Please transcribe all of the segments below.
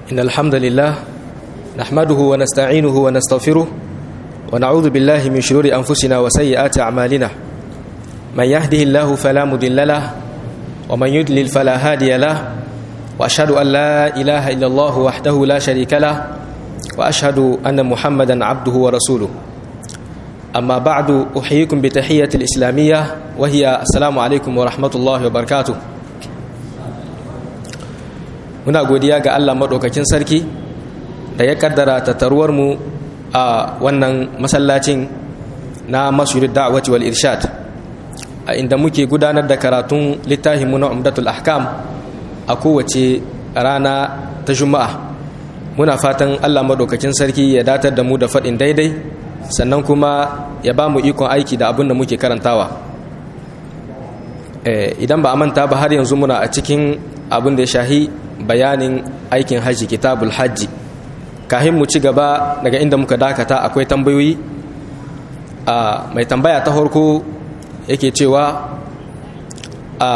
إن الحمد لله نحمده ونستعينه ونستغفره ونعوذ بالله من شرور أنفسنا وسيئات أعمالنا من يهده الله فلا مضل له ومن يضلل فلا هادي له وأشهد أن لا إله إلا الله وحده لا شريك له وأشهد أن محمدا عبده ورسوله أما بعد أحييكم بتحية الإسلامية وهي السلام عليكم ورحمة الله وبركاته muna godiya ga Allah maɗaukakin sarki da ya kaddara tattaruwarmu a wannan masallacin na masjidin da'awati wal irshad a inda muke gudanar da karatun littafinmu na umdatul ahkam a kowace rana ta juma'a muna fatan Allah maɗaukakin sarki ya datar da mu da faɗin daidai sannan kuma ya ba mu ikon aiki da abin da muke karantawa idan ba a manta ba har yanzu muna a cikin abin da ya shahi bayanin aikin hajji kitabul hajji kahin mu ci gaba daga inda muka dakata akwai tambayoyi a mai tambaya ta harko yake cewa a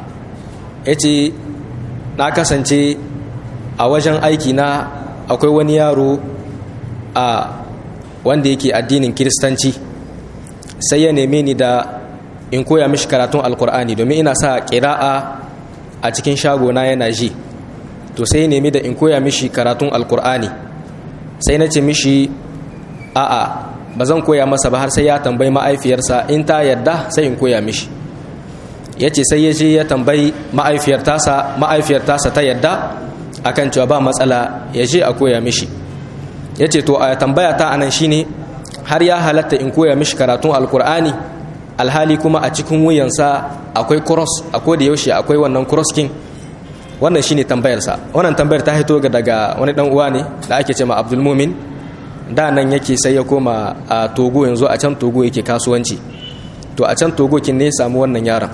yace na kasance a wajen aiki na akwai wani yaro a wanda yake addinin kiristanci sai ya neme ni da in koya mishi karatun alkur'ani domin ina sa ƙira'a a cikin shagona yana ji to sai nemi da in koya mishi karatun alkur'ani sai na ce mishi a'a ba zan koya masa ba har sai ya tambayi ma'aifiyarsa in ta yadda sai in koya mishi ya ce sai ya je ya tambayi ma'aifiyar tasa ta yadda akan cewa ba matsala ya je a koya mishi ya ce to a tambaya ta anan shine har ya halatta in koya mishi karatun alkur'ani alhali kuma a cikin wuyansa akwai cross a da yaushe akwai wannan cross king wannan shine tambayarsa wannan tambayar ta hito daga wani dan uwa ne da ake cewa Abdul Mumin da nan yake sai ya koma a Togo yanzu a can Togo yake kasuwanci to a can Togo kin ne samu wannan yaron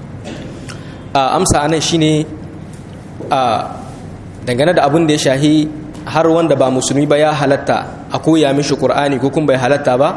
a amsa anan shine a dangane da abin da ya shahi har wanda ba musulmi ba ya halatta a koya mishi Qur'ani ko kuma bai halatta ba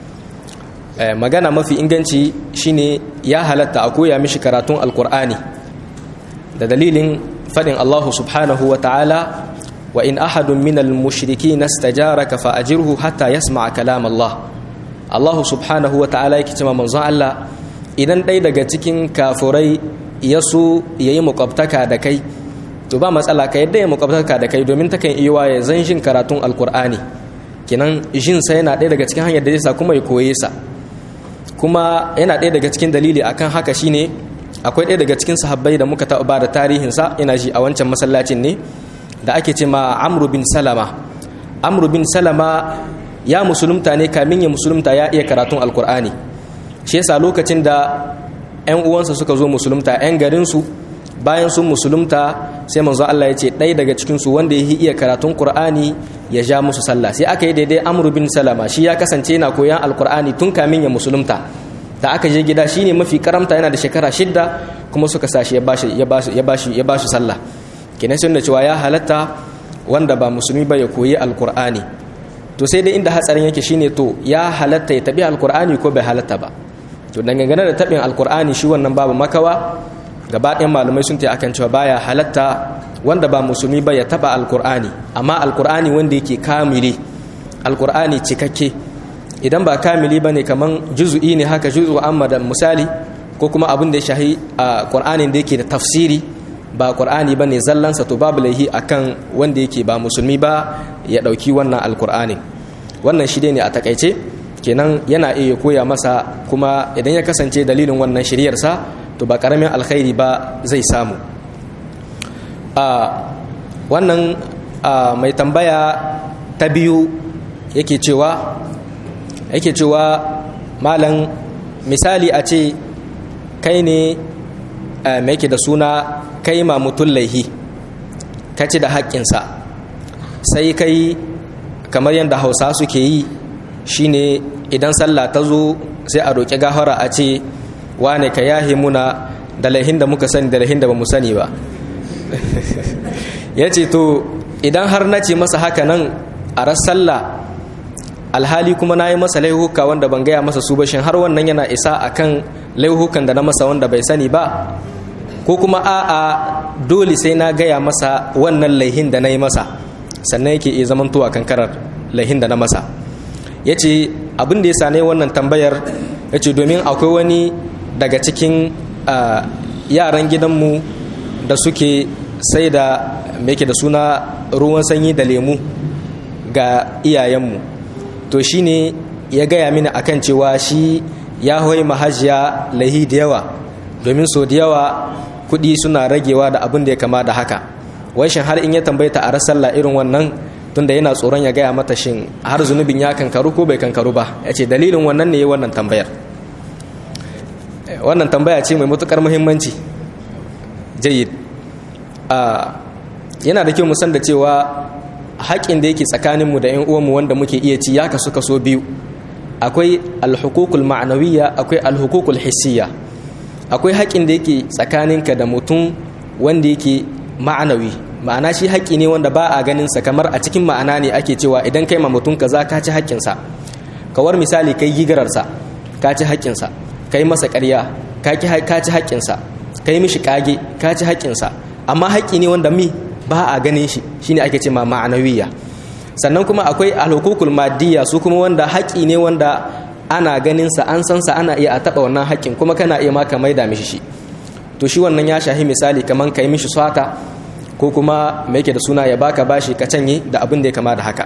magana mafi inganci shine ya halatta a koya mishi karatun alkur'ani da dalilin fadin Allah subhanahu wa ta'ala wa in ahadun minal mushriki nastajaraka fa ajirhu hatta yasma'a kalam Allah Allah subhanahu wa ta'ala yake cewa manzon Allah idan ɗaya daga cikin kafurai ya so yayi muqabtaka da kai to ba matsala ka yadda ya muqabtaka da kai domin takan iya waye zan jin karatun alkur'ani kenan jin sa yana ɗaya daga cikin hanyar da zai sa kuma ya koye sa kuma yana ɗaya daga cikin dalili akan haka shine akwai ɗaya daga cikin sahabbai da muka taɓa ba da tarihinsa ina ji a wancan masallacin ne da ake ce ma amru bin salama amru bin salama ya musulunta ne kamin ya musulunta ya iya karatun alkur'ani shi yasa lokacin da 'yan uwansa suka zo musulunta 'yan garinsu bayan sun musulunta sai manzo Allah ya ce ɗaya daga cikinsu wanda ya iya karatun qur'ani ya ja musu sallah sai aka yi daidai amru bin salama shi ya kasance yana koyan alkur'ani tun kamin ya musulunta da aka je gida shine mafi karamta yana da shekara shidda kuma suka sashi ya bashi ya bashi ya bashi ya bashi sallah kenan sun da cewa ya halatta wanda ba musulmi ba ya koyi alkur'ani to sai dai inda hatsarin yake shine to ya halatta ya tabi alkur'ani ko bai halatta ba to dangane da tabin alkur'ani shi wannan babu makawa gaba ɗayan malamai sun ta akan cewa baya halatta wanda ba musulmi ba ya taba alkur'ani amma alkur'ani wanda yake kamili alkur'ani cikakke idan ba kamili ba ne kamar juzu'i ne haka juzu amma da misali ko kuma abin da ya shahi a ƙwar'anin da yake da tafsiri ba ƙwar'ani ba ne zallansa to babu laihi a kan wanda yake ba musulmi ba ya ɗauki wannan alƙur'anin wannan shi ne a takaice kenan yana iya koya masa kuma idan ya kasance dalilin wannan shiryarsa to ba ƙaramin alkhairi ba zai samu wannan mai tambaya ta biyu yake cewa yake cewa malam misali a ce kai ne mai yake da suna kai ma mutum laihi ka ci da haƙƙinsa sai kai kamar yadda hausa suke yi shine idan sallah ta zo sai a roƙi gahara a ce wane ka yahe muna da laihin da muka sani da laihin da ba mu sani ba ya ce to idan har na ce masa haka nan a ras sallah alhali kuma na yi masa laihuka wanda ban gaya masa su bashin har wannan yana isa akan laihukan da na masa wanda bai sani ba ko kuma a'a dole sai na gaya masa wannan laihin da na yi masa sannan yake iya zamantowa kankarar lahin da na masa ya ce abin da ya sane wannan tambayar ya ce domin akwai wani daga cikin yaran gidanmu da suke sai da yake da suna ruwan sanyi da lemu ga iyayenmu to shine ya gaya mini akan cewa shi ya hoyi mahajiya lahi da yawa domin so da yawa kuɗi suna ragewa da abin da ya kama da haka wai shin har in ya tambaye ta a rasalla irin wannan tunda yana tsoron ya gaya mata shin har zunubin ya kankaru ko bai kankaru ba ya ce dalilin wannan ne ya wannan tambayar wannan tambaya ce mai matukar muhimmanci jayyid yana da kyau mu san da cewa haƙƙin da yake tsakaninmu da 'yan uwanmu wanda muke iya ci ya kasu kaso biyu akwai alhukukul ma'anawiyya akwai alhukukul hissiyya akwai haƙƙin da yake tsakaninka da mutum wanda yake ma'anawi ma'ana shi haƙƙi ne wanda ba a ganin sa kamar a cikin ma'ana ne ake cewa idan kai ma mutum kaza ka ci haƙƙinsa kawar misali kai gigararsa ka ci haƙƙinsa kai masa ƙarya ka ci haƙƙinsa kai mishi ƙage ka ci haƙƙinsa amma haƙƙi ne wanda mi ba a ganin shi shine ake ce ma ma'anawiya sannan kuma akwai alhukukul maddiya su kuma wanda haƙƙi ne wanda ana ganin sa an san sa ana iya a taɓa wannan haƙƙin kuma kana iya ma ka maida mishi shi to shi wannan ya shahi misali kaman kai mishi swata ko kuma me yake da suna ya baka bashi ka canye da abin da ya kama da haka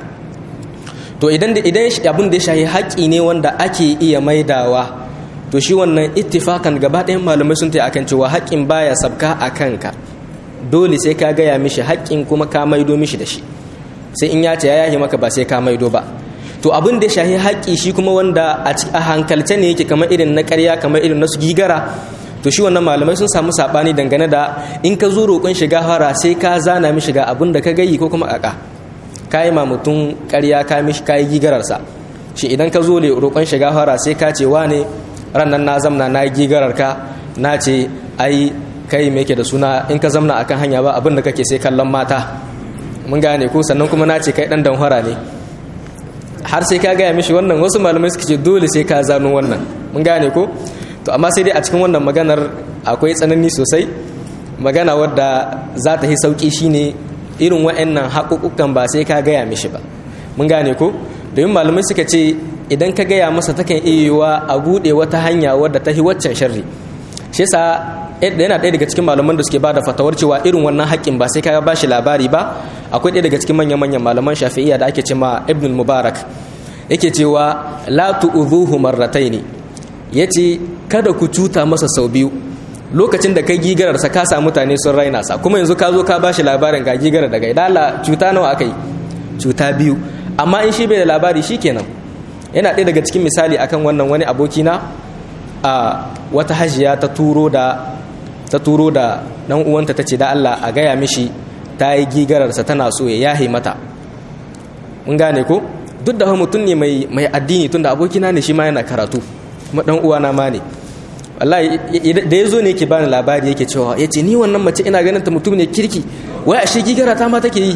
to idan da idan abin da ya shahi haƙƙi ne wanda ake iya maidawa to shi wannan ittifakan gaba ɗayan malamai sun tayi akan cewa haƙƙin baya sabka a kanka dole sai ka gaya mishi haƙƙin kuma ka maido mishi da shi sai in ya ce ya yahi maka ba sai ka maido ba to abin da shahi haƙƙi shi kuma wanda a hankalce ne yake kamar irin na ƙarya kamar irin na su gigara to shi wannan malamai sun samu saɓani dangane da in ka zo roƙon shiga fara sai ka zana mishi ga abin da ka gayi ko kuma ƙaƙa ka yi ma mutum ƙarya ka mishi ka yi gigararsa shi idan ka zo roƙon shiga fara sai ka ce wane rannan na zamna na yi gigarar ka na ce ai kai me yake da suna in ka zamna akan hanya ba abin da kake sai kallon mata mun gane ko sannan kuma na ce kai dan danhwara ne har sai ka gaya mishi wannan wasu malamai suka ce dole sai ka zano wannan mun gane ko to amma sai dai a cikin wannan maganar akwai tsanani sosai magana wadda za ta yi sauki shine irin wa'annan haƙuƙukan ba sai ka gaya mishi ba mun gane ko domin malamai suka ce idan ka gaya masa takan iya yiwuwa a buɗe wata hanya wadda ta yi waccan sharri shi yasa yana ɗaya daga cikin malaman da suke ba da fatawar cewa irin wannan haƙƙin ba sai ka ba shi labari ba akwai ɗaya daga cikin manyan-manyan malaman shafi'iyya da ake ce ma ibn mubarak yake cewa la tu'dhuhu marrataini yace kada ku cuta masa sau biyu lokacin da kai gigarar sa ka sa mutane sun raina sa kuma yanzu ka zo ka ba shi labarin ga gigarar daga idala cuta nawa akai cuta biyu amma in shi bai da labari shikenan yana ɗaya daga cikin misali akan wannan wani abokina a wata hajiya ta turo da ta turo da dan uwanta tace da Allah a gaya mishi ta yi gigararsa tana so ya yahe mata mun gane ko duk da mutum ne mai mai addini tunda abokina ne shi ma yana karatu kuma dan uwana ma ne wallahi da yazo ne yake bani labari yake cewa yace ni wannan mace ina ganin ta mutum ne kirki wai ashe gigara ta ma take yi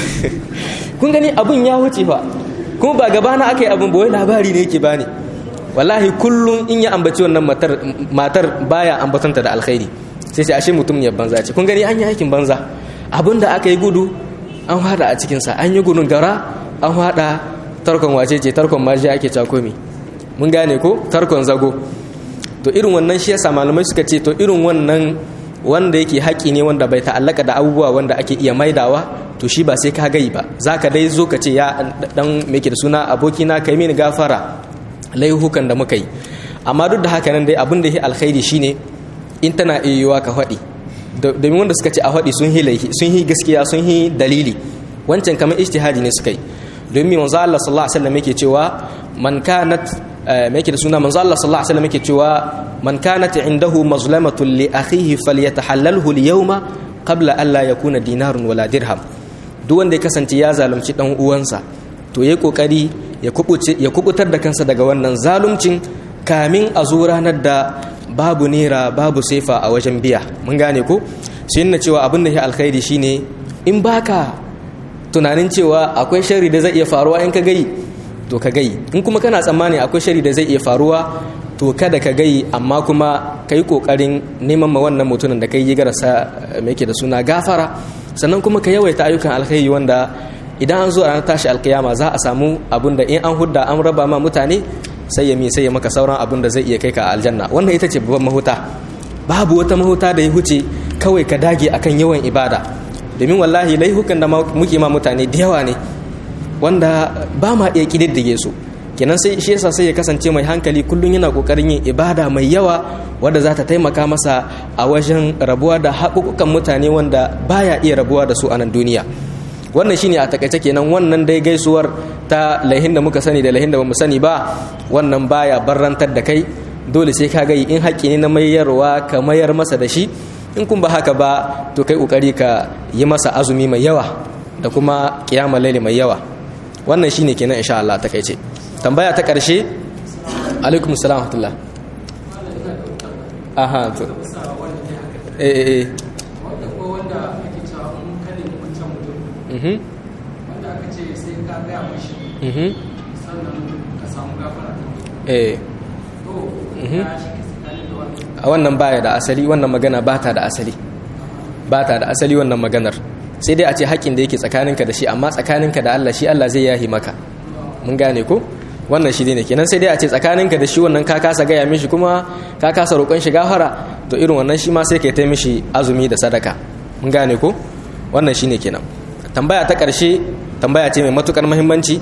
kun gani abun ya wuce fa kuma ba gaba na aka yi abun ba wai labari ne yake bani wallahi kullum in ya ambaci wannan matar matar baya ambatanta da alkhairi sai sai ashe mutum ne banza ce kun gani an yi aikin banza abin da aka yi gudu an hada a cikinsa an yi gudun gara an hada tarkon wace ce tarkon maji ake cakomi mun gane ko tarkon zago to irin wannan shi yasa malamai suka ce to irin wannan wanda yake haƙi ne wanda bai ta'allaka da abubuwa wanda ake iya maidawa to shi ba sai ka gai ba za ka dai zo ka ce ya dan me ke da suna abokina kai mini gafara laihukan da muka yi amma duk da haka nan dai abin da ya alkhairi shine in tana iya ka faɗi domin wanda suka ce a faɗi sun yi sun yi gaskiya sun yi dalili wancan kamar ijtihadi ne suka yi domin manzo Allah sallallahu alaihi wasallam yake cewa man kanat me yake da suna manzo Allah sallallahu alaihi wasallam yake cewa man kanat indahu mazlamatun li akhihi falyatahallalhu al-yawma qabla an la yakuna dinarun wala dirham duk wanda ya kasance ya zalunci dan uwansa to yayi kokari ya kubuce ya kubutar da kansa daga wannan zaluncin kamin a zo ranar da babu nera babu sefa a wajen biya mun gane ko shi na cewa abin da ya alkhairi shine in baka tunanin cewa akwai shari da zai iya faruwa in ka gai to ka gai in kuma kana tsammani akwai shari da zai iya faruwa to kada ka gai amma kuma ka yi kokarin neman ma wannan mutumin da kai yi garasa mai yake da suna gafara sannan kuma ka yawaita ayyukan alkhairi wanda idan an zo ranar tashi alkiyama za a samu abun da in an hudda an raba ma mutane sai ya mi sai ya maka sauran abun da zai iya kai ka aljanna wannan ita ce babban mahuta babu wata mahuta da ya huce kawai ka dage akan yawan ibada domin wallahi laihukan da muke ma mutane da yawa ne wanda ba ma iya kididdige su kenan sai shi yasa sai ya kasance mai hankali kullum yana kokarin yin ibada mai yawa wadda za ta taimaka masa a wajen rabuwa da haƙuƙukan mutane wanda baya iya rabuwa da su a nan duniya wannan shine a takaice kenan wannan dai gaisuwar ta laihin da muka sani da laihin da bamu sani ba wannan baya barrantar da kai dole sai ka ga in haƙƙi ne na mayarwa ka mayar masa da shi in kun ba haka ba to kai kokari ka yi masa azumi mai yawa da kuma kiyama laili mai yawa wannan shine kenan insha Allah takaice tambaya ta ƙarshe alaikum salam wa aha to eh eh eh wanda ko wanda ake cewa mun kane wancan mutum mhm wanda aka ce sai ka gaya mashi mhm sannan ka samu gafara eh to Mhm. ya shi tsakanin da wani a wannan baya da asali wannan magana ba ta da asali ba ta da asali wannan maganar sai dai a ce haƙƙin da yake tsakaninka da shi amma tsakaninka da Allah shi Allah zai yahi maka mun gane ko wannan shi ne kenan sai dai a ce tsakaninka da shi wannan ka kasa gaya mishi kuma ka kasa roƙon shi gafara to irin wannan shi ma sai ka yi mishi azumi da sadaka mun gane ko wannan shi ne kenan tambaya ta ƙarshe tambaya ce mai matuƙar muhimmanci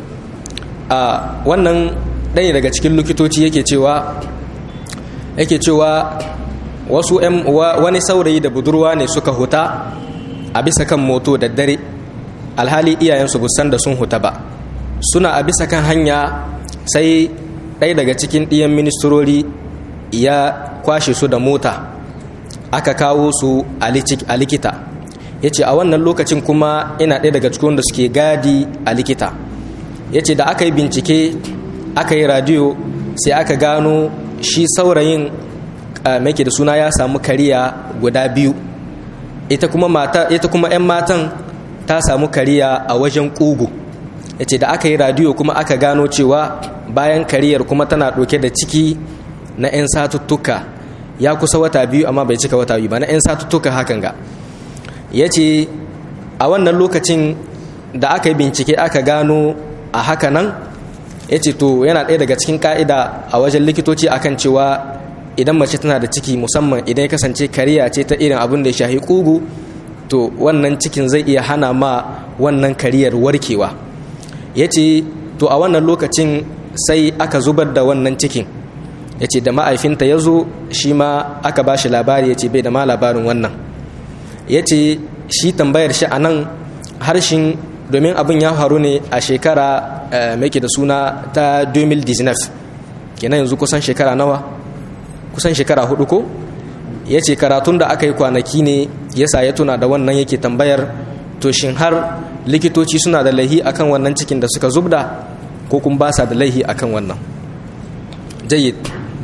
a wannan ɗaya daga cikin likitoci yake cewa yake cewa wasu ‘yan wa- wani saurayi da budurwa ne suka huta a bisa kan moto da dare alhali iyayensu busan da sun huta ba suna a bisa kan hanya sai ɗaya daga cikin ɗiyan ministrori ya kwashe su da mota aka kawo su a lici- a likita ya ce a wannan lokacin kuma ina ɗaya daga cikin wanda suke gadi a likita ya ce da aka yi bincike aka yi radiyo sai aka gano shi saurayin mai da suna ya samu kariya guda biyu ita kuma mata ita kuma 'yan matan ta samu kariya a wajen ƙugu ya ce da aka yi radiyo kuma aka gano cewa bayan kariyar kuma tana ɗauke da ciki na 'yan satuttuka ya kusa wata biyu amma bai cika wata biyu ba na 'yan satuttuka hakan ga ya ce a wannan lokacin da aka yi bincike aka gano a haka nan ya ce to yana ɗaya daga cikin ka'ida a wajen likitoci akan cewa idan mace tana da ciki musamman idan ya kasance kariya ce ta irin abin da ya shahi kugu to wannan cikin zai iya hana ma wannan kariyar warkewa ya ce to a wannan lokacin sai aka zubar da wannan cikin ya ce da ma'aifinta ya zo shi ma aka ba shi labari ya ce bai da ma labarin wannan ya ce shi tambayar shi a nan harshen domin abin ya faru ne a shekara mai da suna ta 2019 kenan yanzu kusan shekara nawa kusan shekara hudu ko ya ce karatun da aka yi kwanaki ne yasa ya tuna da wannan yake tambayar to shin har likitoci suna da laihi akan wannan cikin da suka zubda ko kuma ba sa da laihi akan wannan jayyid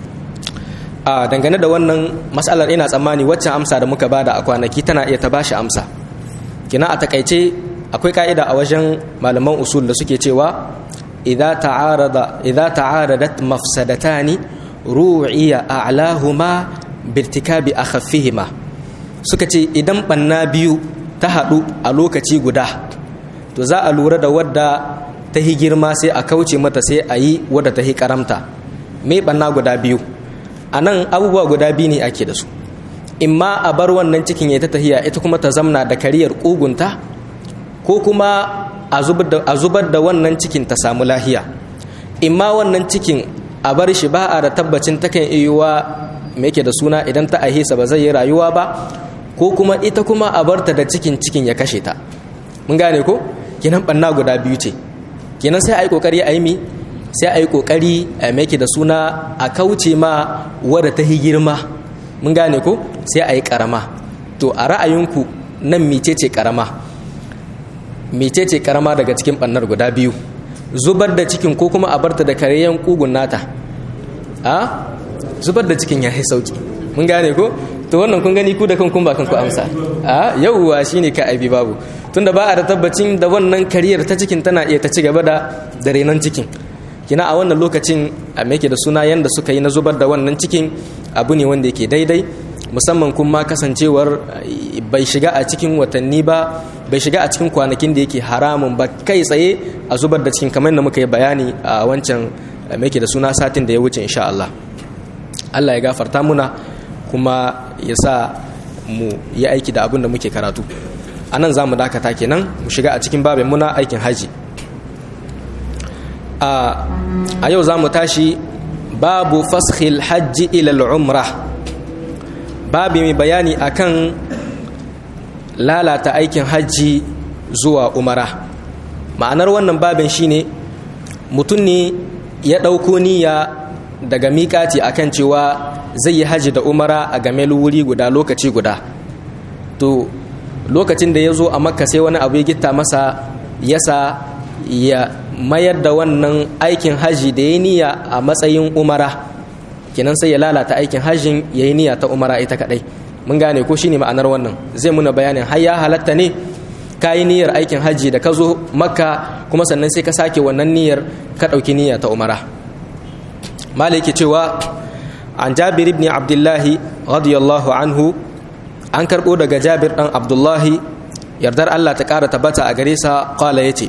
a dangane da wannan matsalar ina tsammani waccan amsa da muka bada a kwanaki tana iya ta bashi amsa kina a takaice akwai ka'ida a wajen malaman usul da suke cewa idza ta'arada idza ta'aradat mafsadatani ru'iya a'lahuma birtikabi akhaffihima suka ce idan banna biyu ta hadu a lokaci guda to za a lura da wadda ta hi girma sai a kauce mata sai a yi wadda ta hi karamta me banna guda biyu a nan abubuwa guda biyu ne ake da su imma a bar wannan cikin ya ta tahiya ita kuma ta zamna da kariyar ƙugunta ko kuma a zubar da wannan cikin ta samu lahiya imma wannan cikin a bar shi ba a da tabbacin takan iya me yake da suna idan ta ahisa ba zai yi rayuwa ba ko kuma ita kuma a barta da cikin cikin ya kashe ta mun gane ko kenan banna guda biyu ce kenan sai a yi kokari a yi mi sai a yi kokari a make da suna a kauce ma wadda ta yi girma mun gane ko sai a yi karama to a ra'ayinku nan mecece karama mecece karama daga cikin bannar guda biyu zubar da cikin ko kuma a barta da karayyan kugun nata a zubar da cikin ya yi sauki mun gane ko to wannan kun gani ku da kan kun ba kan ku amsa a yauwa shine ka aibi babu tunda ba a da tabbacin da wannan kariyar ta cikin tana iya ta ci gaba da da renon cikin kina a wannan lokacin a meke da suna yanda suka yi na zubar da wannan cikin abu ne wanda yake daidai musamman kuma kasancewar bai shiga a cikin watanni ba bai shiga a cikin kwanakin da yake haramun ba kai tsaye a zubar da cikin kamar da muka yi bayani a wancan mai da suna satin da ya wuce insha Allah Allah ya gafarta muna kuma ya sa mu yi aiki da abin da muke karatu a nan za mu dakata kenan mu shiga a cikin babin muna aikin haji a yau za mu tashi babu fashil hajji ilal umrah babu mai bayani akan lalata aikin hajji zuwa umara ma'anar wannan babin shine mutum ne ya ɗauko niyya daga miƙati akan cewa zai yi hajji da umara a game wuri guda lokaci guda to lokacin da ya zo a makka sai wani abu ya gitta masa yasa ya mayar da wannan aikin hajji da ya niyya a matsayin umara kinan sai ya lalata aikin hajjin ya yi niyya ta umara ita kadai mun gane ko shine ma'anar wannan zai muna bayanin har ya halatta ne ka yi niyyar aikin hajji da ka zo makka kuma sannan sai ka sake wannan niyyar ka ɗauki niyya ta umara maliki cewa an jabir ibn abdullahi radiyallahu anhu an karɓo daga jabir ɗan abdullahi yardar allah ta ƙara tabbata a gare sa ƙwala ya ce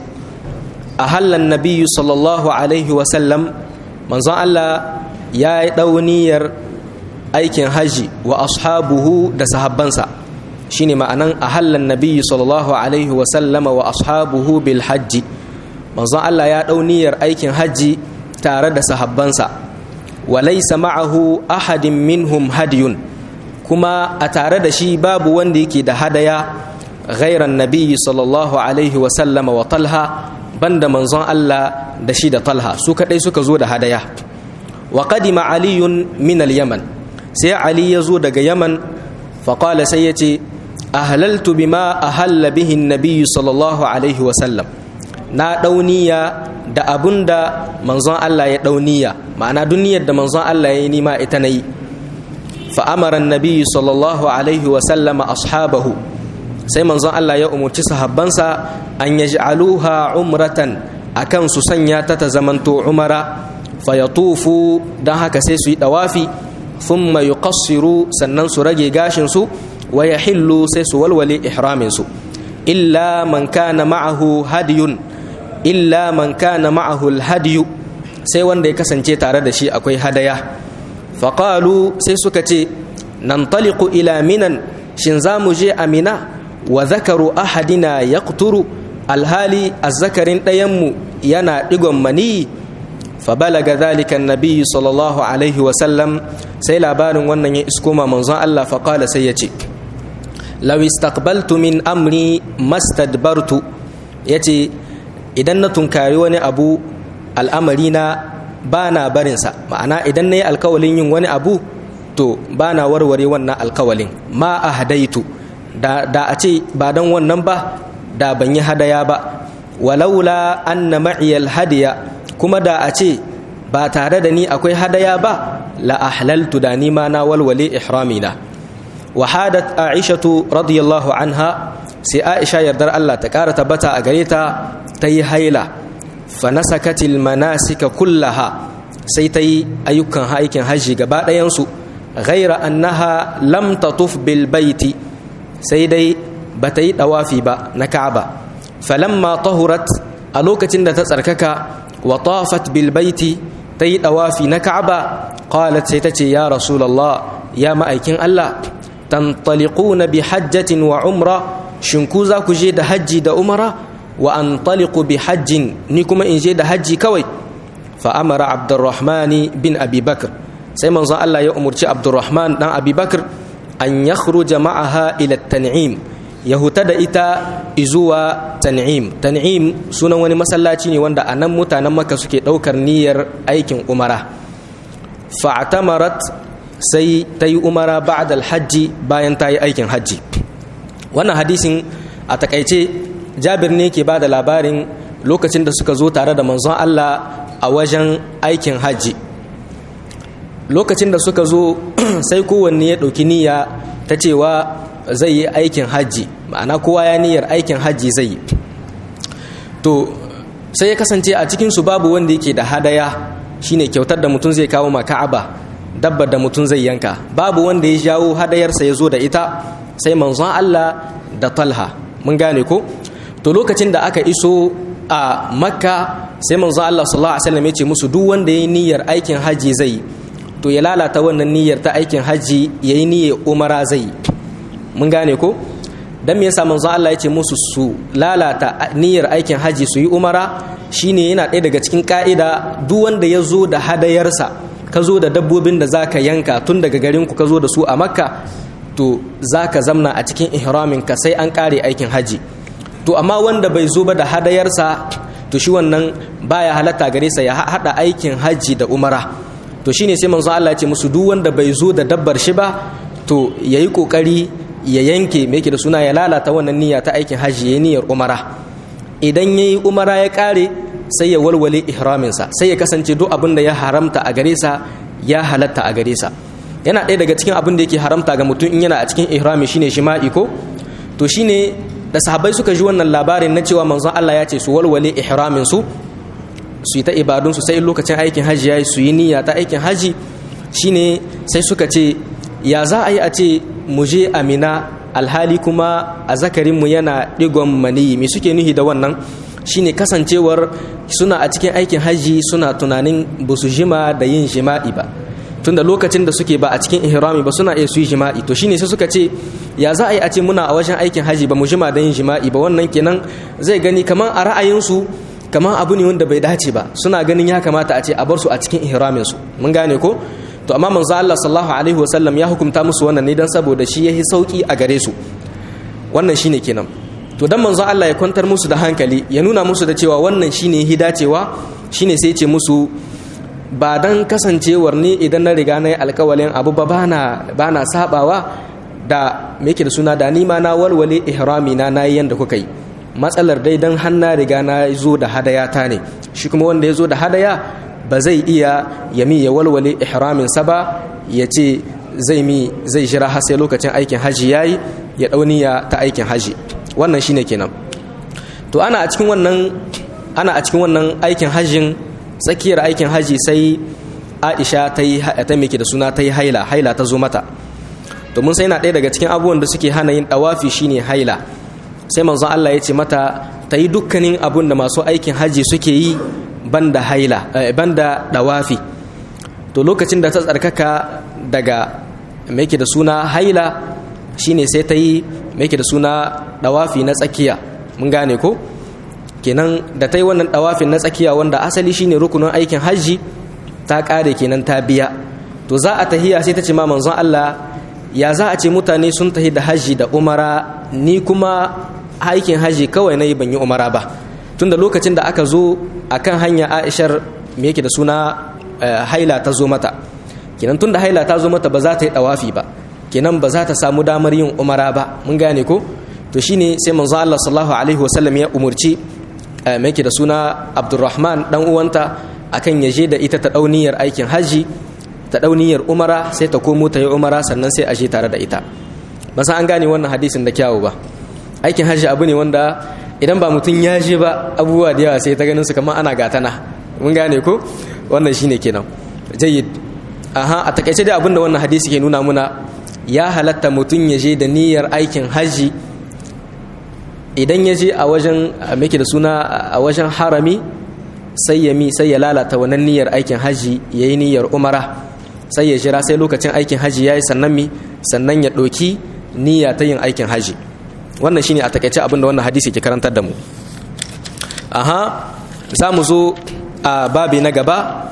a hallan nabiyu sallallahu alaihi wasallam manzon allah ya yi ɗauniyar aikin haji wa ashabuhu da sahabbansa shine ma'anan a hallan nabiyu sallallahu alaihi wasallama wa ashabuhu bil hajji manzon allah ya ɗauniyar aikin haji tare da sahabbansa wa laysa ma'ahu ahadin minhum hadiyun kuma a tare da shi babu wanda yake da hadaya ghairan nabiyyi sallallahu alaihi wa sallama wa talha banda manzon Allah da shi da talha su kadai suka zo da hadaya wa qadima aliyun min al-yaman sai ali ya zo daga yaman fa qala sai yace ahlaltu bima ahalla bihi an-nabiy sallallahu alaihi wa sallam na dauniya da abunda manzon Allah ya dauniya ma'ana duniyar da manzon Allah ya yi nima ita nayi فأمر النبي صلى الله عليه وسلم أصحابه sai manzon Allah ya umarci sahabbansa an yaj'aluha umratan akan su sanya ta ta zamanto umara fayatufu dan haka sai su yi dawafi thumma yuqassiru sannan su rage gashin su wa yahillu sai su walwale ihramin su illa man kana ma'ahu hadiyun illa man kana ma'ahu alhadiyu sai wanda ya kasance tare da shi akwai hadaya faƙalu sai suka ce nan taliku ila minan shin za mu je amina wa zakaru ahadina ya kuturu alhali azzakarin ɗayanmu yana ɗigon mani fabalaga zalika nabi sallallahu alaihi wasallam sai labarin wannan ya iskoma manzon Allah faƙala sai ya ce law istaqbaltu min amri mastadbartu yace idan na tunkari wani abu al'amari na ba na barinsa ma'ana idan na yi alkawalin yin wani abu to ba na warware wannan alkawalin ma a hadaitu da, da a ce ba don wannan ba da ban yi hadaya ba walaula anna ma'iyal hadiya kuma da a ce ba tare da ni akwai hadaya ba la ahlaltu da ni ma na walwale ihramina wa hadat aishatu radiyallahu anha sai aisha yardar Allah ta kara tabbata a gare ta ta yi haila fanasakatil manasika kullaha sai ta yi ayyukan aikin hajji gaba ɗayansu ghaira annaha lam tatuf bil baiti sai dai ba ta yi ɗawafi ba na ka'aba falamma tahurat a lokacin da ta tsarkaka wa tafat bil baiti ta yi ɗawafi na ka'aba qalat sai ta ce ya rasulallah ya ma'aikin Allah tantaliquna bi hajjatin wa umra shin ku za ku je da hajji da umara wa an taliku bi hajjin ni kuma in je da hajji kawai fa amara abdurrahmani bin abi bakr sai manzon Allah ya umurci abdurrahman dan abi bakr an yakhruja ma'aha ila tan'im ya huta da ita izuwa tan'im tan'im sunan wani masallaci ne wanda anan mutanen maka suke daukar niyyar aikin umara fa'tamarat sai ta yi umara ba'da alhajji bayan ta yi aikin hajji wannan hadisin a takaice jabir ne ke ba da labarin lokacin da suka zo tare da manzon Allah a wajen aikin hajji lokacin da suka zo sai kowanne ya ɗauki niyya ta cewa zai yi aikin hajji ma'ana kowa ya niyyar aikin hajji zai yi to sai ya kasance a cikinsu babu wanda yake da hadaya shine kyautar da mutum zai kawo ma ka'aba dabbar da mutum zai yanka babu wanda ya jawo hadayarsa ya zo da ita sai manzon Allah da talha mun gane ko to lokacin da aka iso a makka sai manzon Allah sallallahu alaihi wasallam ya ce musu duk wanda yayi niyyar aikin haji zai to ya lalata wannan niyyar ta aikin haji yayi niyyar umara zai mun gane ko dan me yasa manzon Allah ya ce musu su lalata niyyar aikin haji su yi umara shine yana ɗaya daga cikin ka'ida duk wanda ya zo da hadayarsa ka zo da dabbobin da zaka yanka tun daga garin ku ka zo da su a makka to zaka zamna a cikin ihramin ka sai an kare aikin haji to amma wanda bai zo ba da hadayarsa to shi wannan baya halatta gare sa ya hada aikin haji da umara to shine sai manzo Allah ya ce musu duk wanda bai zo da dabbar shi ba to yayi kokari ya yanke me yake da suna ya lalata wannan niyya ta aikin haji ya niyyar umara idan yayi umara ya kare sai ya walwale ihramin sa sai ya kasance duk abin da ya haramta a gare sa ya halatta a gare sa yana ɗaya daga cikin abin da yake haramta ga mutum in yana a cikin ihrami shine shima'i ko to shine da sahabbai suka ji wannan labarin na cewa manzon Allah ya ce su walwale ihramin su su yi ta ibadun su sai lokacin aikin haji yayi su yi niyya ta aikin haji shine sai suka ce ya za a yi a ce mu je amina alhali kuma a zakarin mu yana digon maniyi me suke nuhi da wannan shine kasancewar suna a cikin aikin haji suna tunanin ba su jima da yin jima'i ba tunda lokacin da suke ba a cikin ihrami ba suna iya su yi jima'i to shine sai suka ce ya za a yi a ce muna a wajen aikin haji ba mu jima da yin jima'i ba wannan kenan zai gani kamar a ra'ayinsu kamar abu ne wanda bai dace ba suna ganin ya kamata a ce a bar su a cikin ihramin su mun gane ko to amma manzo Allah sallallahu alaihi wasallam ya hukunta musu wannan ne dan saboda shi yahi sauki a gare su wannan shine kenan to dan manzo Allah ya kwantar musu da hankali ya nuna musu da cewa wannan shine hidacewa shine sai ce musu ba dan kasancewar ni idan na riga na yi alkawalin abu ba bana bana sabawa da me yake da suna da nima na walwale ihrami na nayi yanda kuka yi matsalar dai dan hanna riga na zo da hadaya ta ne shi kuma wanda ya zo da hadaya ba zai iya yami ya walwale ihramin sa ba ya ce zai mi zai jira har sai lokacin aikin haji yayi ya dauniya ta aikin haji wannan shine kenan to ana a cikin wannan ana a cikin wannan aikin hajjin tsakiyar aikin haji sai Aisha ta yi ta miki da suna ta yi haila haila ta zo mata to mun sai na ɗaya daga cikin abubuwan da suke hana yin dawafi shine haila sai manzon Allah ya ce mata ta yi dukkanin abun da masu aikin haji suke yi banda haila banda dawafi to lokacin da ta tsarkaka daga mai da suna haila shine sai ta yi mai da suna dawafi na tsakiya mun gane ko kenan da ta yi wannan dawafin na tsakiya wanda asali shine rukunin aikin hajji ta kare kenan ta biya to za a tahiya sai ta ce ma manzon Allah ya za a ce mutane sun tahi da hajji da umara ni kuma aikin hajji kawai na yi ban yi umara ba tunda lokacin da aka zo akan hanya Aishar me yake da suna haila ta zo mata kenan tunda haila ta zo mata ba za ta yi dawafi ba kenan ba za ta samu damar yin umara ba mun gane ko to shine sai manzo Allah sallallahu alaihi wasallam ya umurci me yake da suna Abdurrahman dan uwanta akan ya je da ita ta dauniyar aikin haji ta dauniyar umara sai ta komo ta yi umara sannan sai a je tare da ita ba san an gane wannan hadisin da kyawu ba aikin haji abu ne wanda idan ba mutum ya je ba abubuwa da yawa sai ta ganin su kamar ana gatana mun gane ko wannan shine kenan jayyid aha a takaice dai abinda wannan hadisi ke nuna muna ya halatta mutum ya je da niyyar aikin haji idan ya je a wajen meke da suna a wajen harami sai ya mi sai ya lalata wannan niyyar aikin haji ya yi niyyar umara sai ya jira sai lokacin aikin haji ya yi sannan mi sannan ya ɗauki niyya ta yin aikin haji wannan shine a takaice abinda wannan hadisi ke karantar da mu aha za mu zo a babi na gaba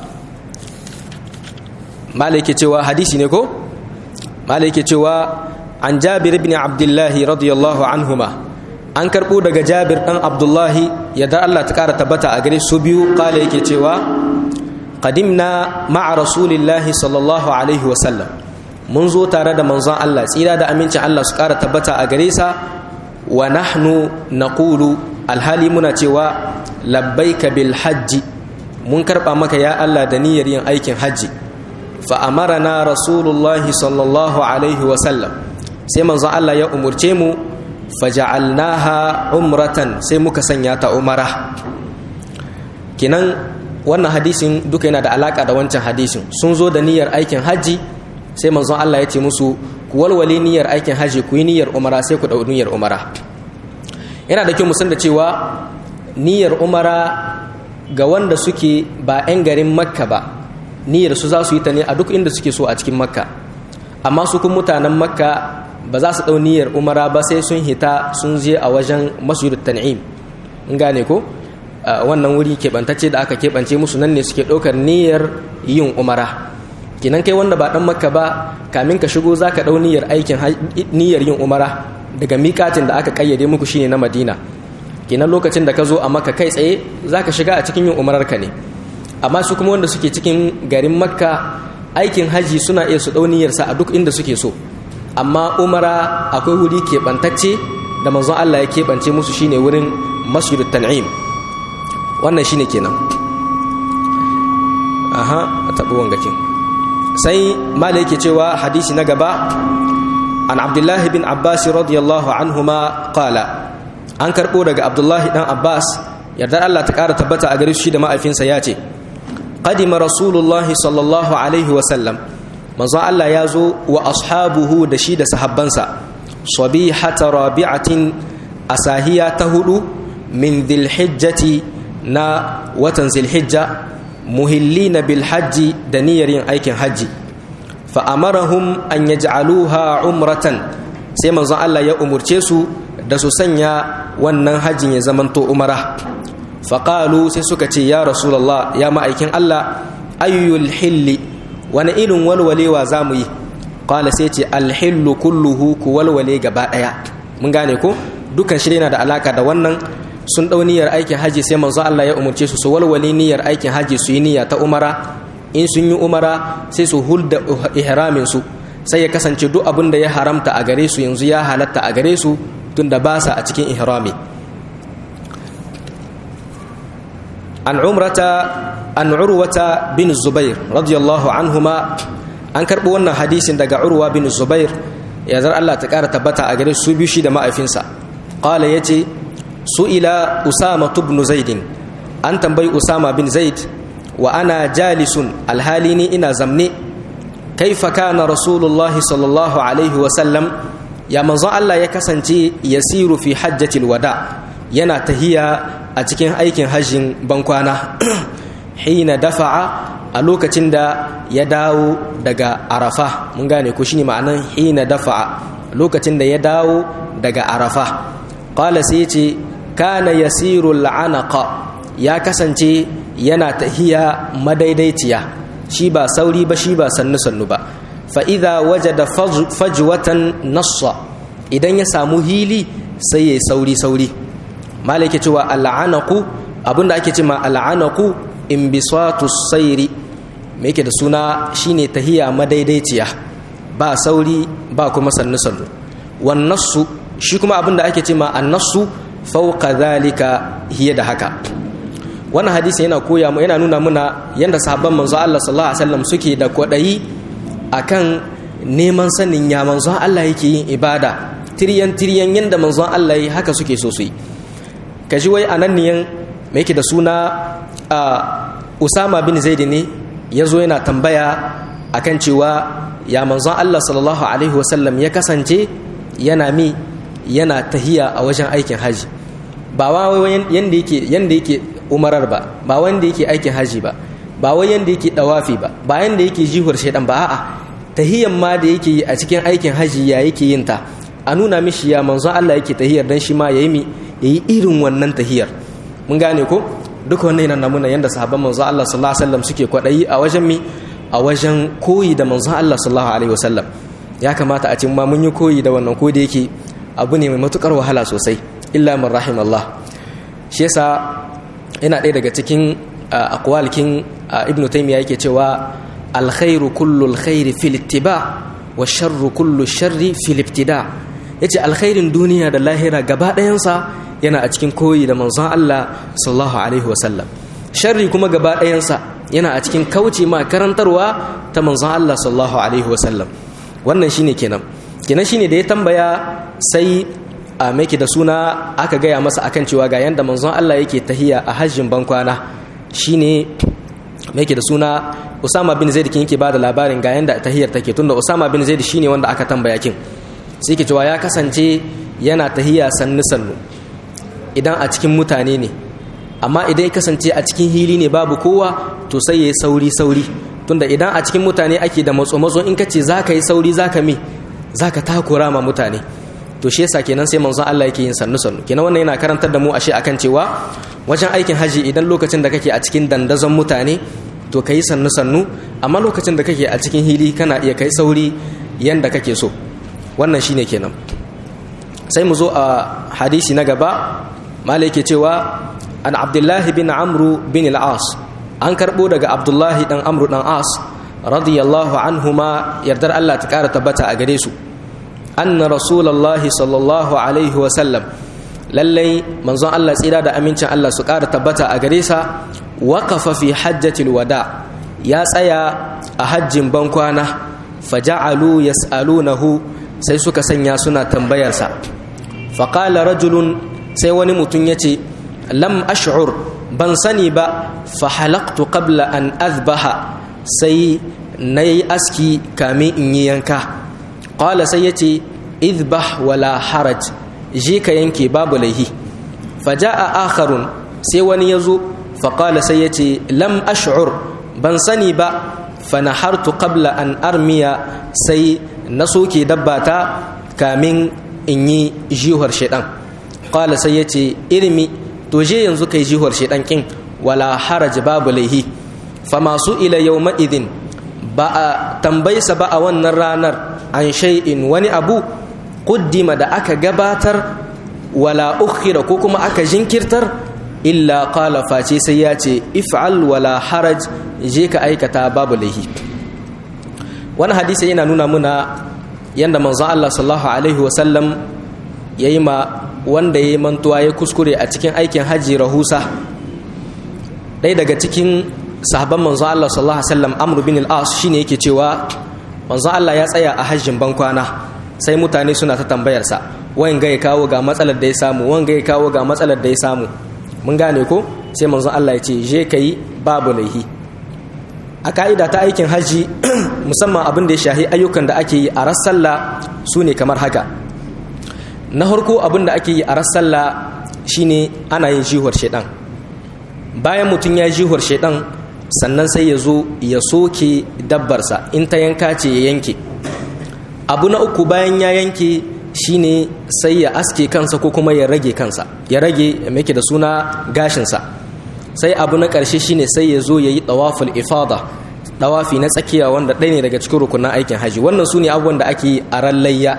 malai cewa hadisi ne ko malai cewa an jabir ibn abdullahi radiyallahu anhuma an karbo daga jabir dan abdullahi yadda Allah ta kara tabbata a gare su biyu kala yake cewa qadimna ma'a rasulillahi sallallahu alaihi wa sallam mun zo tare da manzon Allah tsira da amincin Allah su kara tabbata a gare sa wa nahnu naqulu alhali muna cewa labbaika bil hajji mun karba maka ya Allah da niyyar yin aikin hajji fa amarana rasulullahi sallallahu alaihi wa sallam sai manzon Allah ya umurce mu faja'alnaha umratan sai muka sanya ta umara kinan wannan hadisin duka yana da alaka da wancan hadisin sun zo da niyyar aikin hajji sai manzon Allah ya ce musu ku walwale niyyar aikin hajji ku yi niyyar umara sai ku dau niyyar umara yana da kyau mu san da cewa niyyar umara ga wanda suke ba 'yan garin makka ba niyyar su za su yi ta ne a duk inda suke so a cikin makka amma su kun mutanen makka ba za su ɗau niyyar umara ba sai sun hita sun je a wajen masjid tan'im in gane ko wannan wuri keɓantacce da aka keɓance musu nan ne suke ɗaukar niyyar yin umara kinan kai wanda ba ɗan makka ba kamin ka shigo za ka ɗau niyyar aikin niyyar yin umara daga miƙatin da aka ƙayyade muku shine na madina kinan lokacin da ka zo a makka kai tsaye za ka shiga a cikin yin umararka ne amma su kuma wanda suke cikin garin makka aikin haji suna iya su ɗau niyyarsa a duk inda suke so amma umara akwai wuri keɓantacce da manzon Allah ya keɓance musu shine wurin masjidut tan'im wannan shine kenan aha a taɓi wangakin sai mala yake cewa hadisi na gaba an abdullahi bin abbas radiyallahu anhuma qala an karɓo daga abdullahi dan abbas yardar Allah ta ƙara tabbata a gare shi da ma'aifinsa ya ce qadima rasulullahi sallallahu alaihi wa sallam manzon Allah ya zo wa ashabuhu da shi da sahabbansa sabihata rabi'atin asahiya ta hudu min dhilhijjati na watan zilhijja muhillina bil hajji da niyyar yin aikin hajji fa amarahum an yaj'aluha umratan sai manzon Allah ya umurce su da su sanya wannan hajjin ya zamanto umara faƙalu sai suka ce ya rasulallah ya ma'aikin Allah ayyul hilli wani irin walwalewa za mu yi ƙwala sai ce alhillu kulluhu ku walwale gaba ɗaya mun gane ko dukan shi yana da alaka da wannan sun ɗau niyyar aikin haji sai manzo Allah ya umarce su su walwale niyyar aikin haji su yi niyya ta umara in sun yi umara sai su hulda ihramin su sai ya kasance duk abin da ya haramta a gare su yanzu ya halatta a gare su tunda ba sa a cikin ihrami an umrata an urwata bin zubair radiyallahu anhuma an karɓo wannan hadisin daga urwa bin zubair ya zar Allah ta ƙara tabbata a gare su biyu shi da ma'aifinsa ƙala ya ce su ila usama tubnu zaidin an tambayi usama bin zaid wa ana jalisun alhali ni ina zamne kaifa kana rasulullah sallallahu alaihi wasallam ya manzon Allah ya kasance yasiru fi hajjatil wada yana tahiya a cikin aikin hajjin bankwana hina dafa'a a lokacin da ya dawo daga arafa mun gane ko shine ma'anan hina dafa'a lokacin da ya dawo daga arafa qala sai ce kana yasiru al'anaqa ya kasance yana tahiya madaidaiciya shi ba sauri ba shi ba sannu sannu ba fa idza wajada fajwatan nassa idan ya samu hili sai ya sauri sauri malaka cewa al'anaku abinda ake cewa al'anaku inbisatu sairi me yake da suna shine tahiya madaidaiciya ba sauri ba kuma sannu sannu wan nassu shi kuma abinda ake cewa annasu fawqa zalika hiya da haka wannan hadisi yana koya mu yana nuna muna yanda sahabban manzo Allah sallallahu alaihi wasallam suke da kwadayi akan neman sanin ya manzo Allah yake yin ibada tiryan tiryan yanda manzo Allah yi haka suke so su yi ka ji wai anan niyan mai yake da suna usama bin zaidi ne ya zo yana tambaya akan cewa ya manzon allah sallallahu alaihi wasallam ya kasance yana mi yana tahiya a wajen aikin haji ba wai yanda yake yanda yake umarar ba ba wanda yake aikin haji ba ba wai yanda yake dawafi ba ba yanda yake jihuwar shaidan ba a'a tahiyan ma da yake yi a cikin aikin haji ya yake yin ta a nuna mishi ya manzon allah yake tahiyar dan shi ma yayi mi ya yi irin wannan tahiyar mun gane ko duka wannan yana namuna yadda sahabban manzon Allah sallallahu alaihi wasallam suke kwadayi a wajen mi a wajen koyi da manzon Allah sallallahu alaihi wasallam ya kamata a cikin ma mun yi koyi da wannan ko da yake abu ne mai matukar wahala sosai illa man rahim Allah shi yasa yana ɗaya daga cikin aqwalkin ibnu taymiya yake cewa alkhairu kullu alkhairi fil ittiba wa sharru kullu sharri fil ibtida' ya ce alkhairin duniya da lahira gaba ɗayansa yana a cikin koyi da manzon Allah sallallahu alaihi wasallam sharri kuma gaba ɗayansa yana a cikin kauce ma karantarwa ta manzon Allah sallallahu alaihi wasallam wannan shine kenan kenan shine da ya tambaya sai a maiki da suna aka gaya masa akan cewa ga yanda manzon Allah yake tahiya a hajjin bankwana shine maiki da suna Usama bin Zaid kin yake bada labarin ga yanda tahiyar take tunda Usama bin Zaid shine wanda aka tambaya kin sai ke cewa ya kasance yana tahiya sannu sannu idan a cikin mutane ne amma idan ya kasance a cikin hili ne babu kowa to sai ya yi sauri sauri tunda idan a cikin mutane ake da matso matso in ka ce za ka yi sauri za ka me za ka takura ma mutane to shi yasa kenan sai manzon Allah yake yin sannu sannu kenan wannan yana karantar da mu ashe akan cewa wajen aikin haji idan lokacin da kake a cikin dandazon mutane to ka yi sannu sannu amma lokacin da kake a cikin hili kana iya kai sauri yanda kake so wannan shine kenan sai mu zo a hadisi na gaba mala yake cewa an abdullahi bin amru bin al-as an karbo daga abdullahi dan amru dan as radiyallahu anhuma yardar Allah ta kara tabbata a gare su anna rasulullahi sallallahu alaihi wa sallam lallai manzon Allah tsira da amincin Allah su kara tabbata a gare sa waqafa fi hajjatil wada ya tsaya a hajjin bankwana faja'alu yas'alunahu sai suka sanya suna tambayarsa faƙala rajulun sai wani mutum ya ce lam ash'ur ban sani ba fa halaktu qabla an azbaha sai na yi aski kamin in yi yanka ƙwala sai ya ce izbah wala haraj je ka yanke babu laihi faja'a akharun sai wani ya zo faƙala sai ya ce lam ash'ur ban sani ba fa nahartu qabla an armiya sai na soke dabbata kamin in yi jihar shaidan ƙwala sai ya ce irmi to je yanzu kai jihar shaidan kin wala haraj babu laihi fa masu ila yau ma'idin ba a tambaysa ba a wannan ranar an shay'in wani abu kuddima da aka gabatar wala ukhira ko kuma aka jinkirtar illa qala face sai ya ce if'al wala haraj je ka aikata babu laihi wani hadisi yana nuna muna yadda manzon Allah sallallahu alaihi wasallam ya yi ma wanda ya yi mantuwa ya kuskure a cikin aikin hajji rahusa ɗaya daga cikin sahabban manzon Allah sallallahu alaihi wasallam Amr bin al-As shine yake cewa manzon Allah ya tsaya a hajjin bankwana sai mutane suna ta tambayarsa wayan ga ya kawo ga matsalar da ya samu wayan ga ya kawo ga matsalar da ya samu mun gane ko sai manzon Allah ya ce je kai babu laihi a ka'ida ta aikin hajji musamman abin da ya shahi ayyukan da ake yi a rassalla su ne kamar haka na harko abin da ake yi a rassalla shine ana yin jihuwar shaidan bayan mutum ya jihuwar shaidan sannan sai ya zo ya soke dabbarsa in ta yanka ce ya yanke abu na uku bayan ya yanke shine sai ya aske kansa ko kuma ya rage kansa ya rage mai da suna gashinsa sai abu na ƙarshe shine sai ya zo ya yi ɗawaful ifada ɗawafi na tsakiya wanda ɗaya ne daga cikin rukunan aikin haji wannan su ne abubuwan da ake yi a ran layya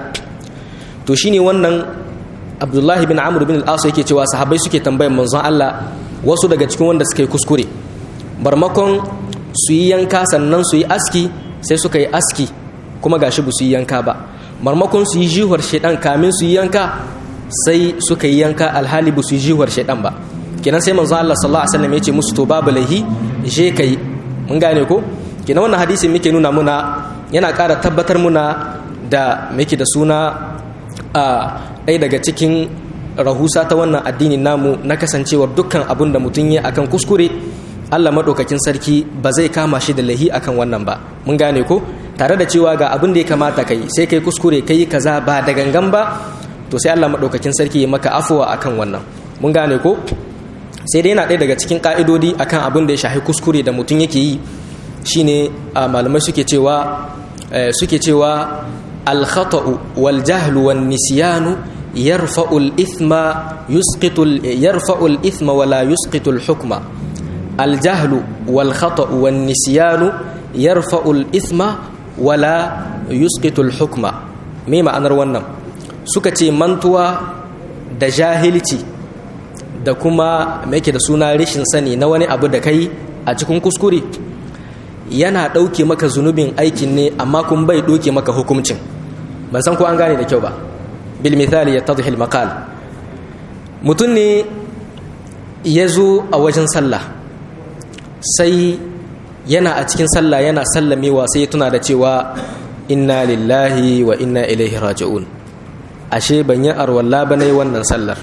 to shine wannan abdullahi bin amur bin al'asu yake cewa sahabbai suke tambayan manzon allah wasu daga cikin wanda suka yi kuskure barmakon su yi yanka sannan su yi aski sai suka yi aski kuma gashi ba su yi yanka ba marmakon su yi jihuwar shaidan kamin su yi yanka sai suka yi yanka alhali ba su yi jihuwar shaidan ba kenan sai manzo Allah sallallahu alaihi wasallam ya ce musu to babu laihi je kai mun gane ko kenan wannan hadisi muke nuna muna yana ƙara tabbatar muna da muke da suna a ɗaya daga cikin rahusa ta wannan addinin namu na kasancewar dukkan abun da mutum ya akan kuskure Allah maɗaukakin sarki ba zai kama shi da lahi akan wannan ba mun gane ko tare da cewa ga abin da ya kamata kai sai kai kuskure kai kaza ba da gangan ba to sai Allah maɗaukakin sarki ya maka afuwa akan wannan mun gane ko sai dai yana ɗaya daga cikin ƙa'idodi akan abin da ya shahi kuskure da mutum yake yi shine malamai suke cewa suke cewa alkhata'u wal jahlu wan nisyanu yarfa'u al ithma yusqitu yarfa'u al ithma wala yusqitu al hukma al jahlu wal khata'u wan nisyanu yarfa'u al ithma wala yusqitu al hukma me ma'anar wannan suka ce mantuwa da jahilci da kuma me yake da suna rashin sani na wani abu da kai a cikin kuskure yana ɗauke maka zunubin aikin ne amma kun bai ɗauke maka hukuncin ban san ko an gane da kyau ba bil misali ya tadhil maqal mutum ne ya zo a wajen sallah sai yana a cikin sallah yana sallamewa sai ya tuna da cewa inna lillahi wa inna ilaihi raji'un ashe ban yi arwalla ba na yi wannan sallar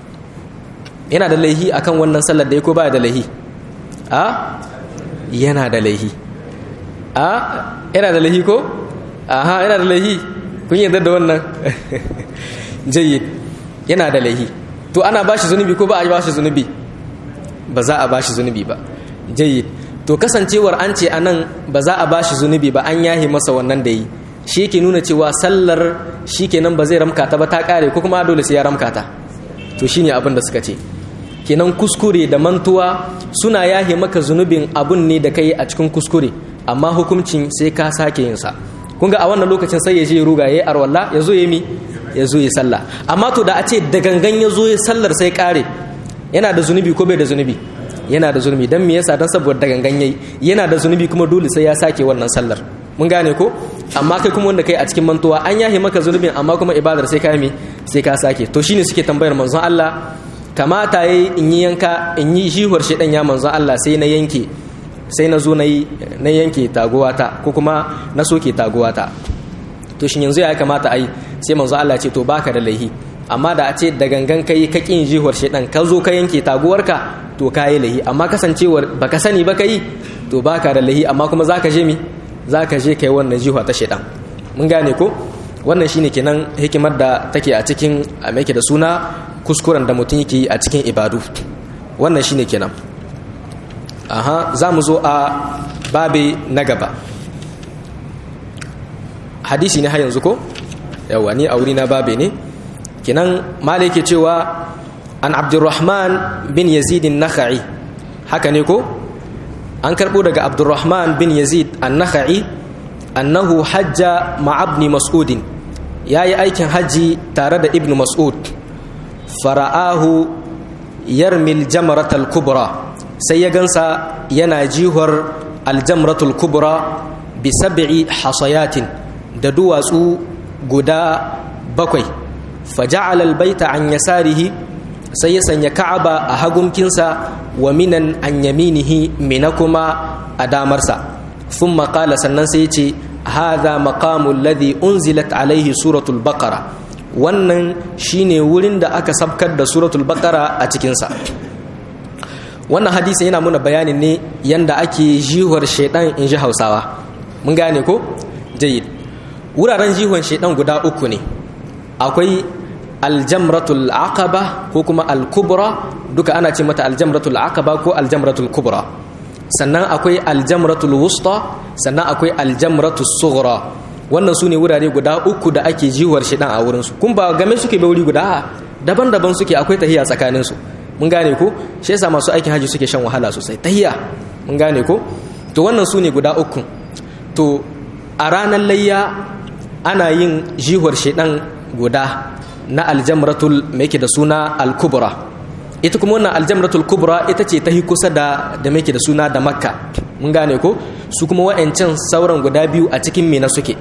yana da laihi akan wannan sallar da ya ko ba da laihi a yana da laihi a yana da laihi ko aha yana da laihi kun yarda da wannan jayyid yana da laihi to ana bashi zunubi ko ba a bashi zunubi ba za a bashi zunubi ba jayyid to kasancewar an ce anan ba za a bashi zunubi ba an yahi masa wannan da yi shi yake nuna cewa sallar shi kenan ba zai ramka ta ba ta kare ko kuma dole sai ya ramka ta to shine abin da suka ce kenan kuskure da mantuwa suna yahe maka zunubin abun ne da kai a cikin kuskure amma hukuncin sai ka sake yin sa kun ga a wannan lokacin sai ya je ruga yayi arwalla ya zo ya mi ya zo ya sallah amma to da a ce da gangan ya zo ya sallar sai kare yana da zunubi ko bai da zunubi yana da zunubi dan me yasa dan saboda da gangan yayi yana da zunubi kuma dole sai ya sake wannan sallar mun gane ko amma kai kuma wanda kai a cikin mantuwa an yahe maka zunubin amma kuma ibadar sai ka mi sai ka sake to shine suke tambayar manzon Allah kamata yayi in yi yanka in yi jihuwar shedan ya manzon Allah sai na yanke sai na zo na yi na yanke taguwata ko kuma na soke taguwata to shin yanzu ya kamata ai sai manzon Allah ce to baka da laihi amma da a ce da gangan kai ka kin jihuwar shedan ka zo ka yanke taguwarka to ka yi laihi amma kasancewar baka sani ba ka yi to baka da laihi amma kuma zaka je mi za ka je kai wannan jihuwa ta shaidan mun gane ko wannan shine kenan hikimar da take a cikin a da suna kuskuren da mutum yake yi a cikin ibadu wannan shine kenan aha za mu zo a babe na gaba hadisi ne har yanzu ko yawa ni a wuri na babe ne kenan malai ke cewa an abdurrahman bin yazidin nakha'i haka ne ko an karɓo daga abdurrahman bin yazid an-nakha'i annahu hajja ma'abni mas'udin ya yi aikin hajji tare da ibn mas'ud fara'ahu yarmil jamratal kubra sai ya gansa yana jihar aljamratul kubra bi sab'i hasayatin da duwatsu guda bakwai faja'al albayta an yasarihi sai ya sanya ka'aba a hagunkinsa wa minan an yaminihi mina kuma a damarsa sun maƙala sannan sai ce haza maqamul ladhi unzilat alaihi suratul baqara wannan shine wurin da aka sabkar da suratul baqara a cikinsa wannan hadisi yana muna bayanin ne yanda ake jihuwar shaidan in ji hausawa mun gane ko jayid wuraren jihuwar shaidan guda uku ne akwai aljamratul aqaba ko kuma alkubra duka ana ce mata aljamratul aqaba ko aljamratul kubra sannan akwai aljamratul wusta sannan akwai aljamratul sughra wannan su ne wurare guda uku da ake jiwar shi dan a wurinsu kun ba game suke bai wuri guda daban-daban suke akwai tahiya tsakaninsu mun gane ko shi yasa masu aikin haji suke shan wahala sosai tahiya mun gane ko to wannan su ne guda uku to a ranar layya ana yin jihuwar shedan guda na aljamratul mai da suna al-kubra ita kuma wannan aljamratul kubra ita ce ta yi kusa da da mai da suna da makka mun gane ko su kuma wa'ancan sauran guda biyu a cikin mina suke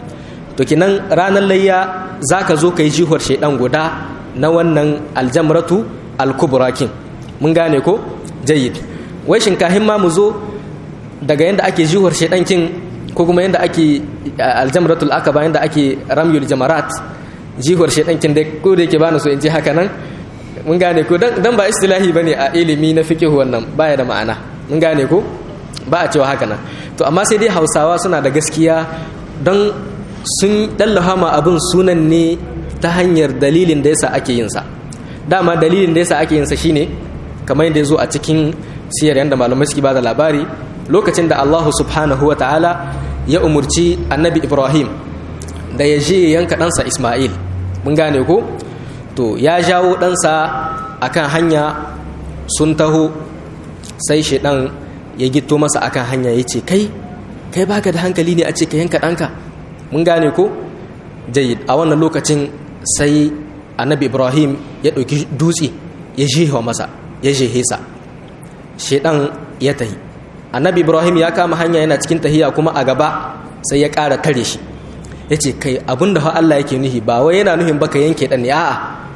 to kinan ranar layya zaka zo ka yi jihuwar shedan guda na wannan aljamratu al-kubra kin mun gane ko jayyid wai shinkahin ma mu zo daga yanda ake jihuwar shedan kin ko kuma yanda ake aljamratul akaba yanda ake ramyul jamarat jihuwar shedan kin da ko da yake bani so in ji haka nan mun gane ko dan ba istilahi bane a ilimi na fiqh wannan baya da ma'ana mun gane ko ba a cewa haka nan to amma sai dai Hausawa suna da gaskiya don sun dallaha ma abin sunan ne ta hanyar dalilin da yasa ake yin sa dama dalilin da yasa ake yin sa shine kamar yadda yazo a cikin siyar yanda malamai suke bada labari lokacin da Allah subhanahu wa ta'ala ya umurci annabi Ibrahim da ya je yanka ɗansa Ismail mun gane ko to ya jawo ɗansa akan hanya sun taho sai shaidan ya gito masa akan hanya ya ce kai kai baka da hankali ne a ce ka yanka ɗanka mun gane ko jayid a wannan lokacin sai annabi ibrahim ya ɗauki dutse ya jehewa masa ya jehe sa shaidan ya tahi annabi ibrahim ya kama hanya yana cikin tahiya kuma a gaba sai ya ƙara tare shi ya ce kai abinda fa Allah yake nuhi ba wai yana nuhin baka yanke ɗan ne a'a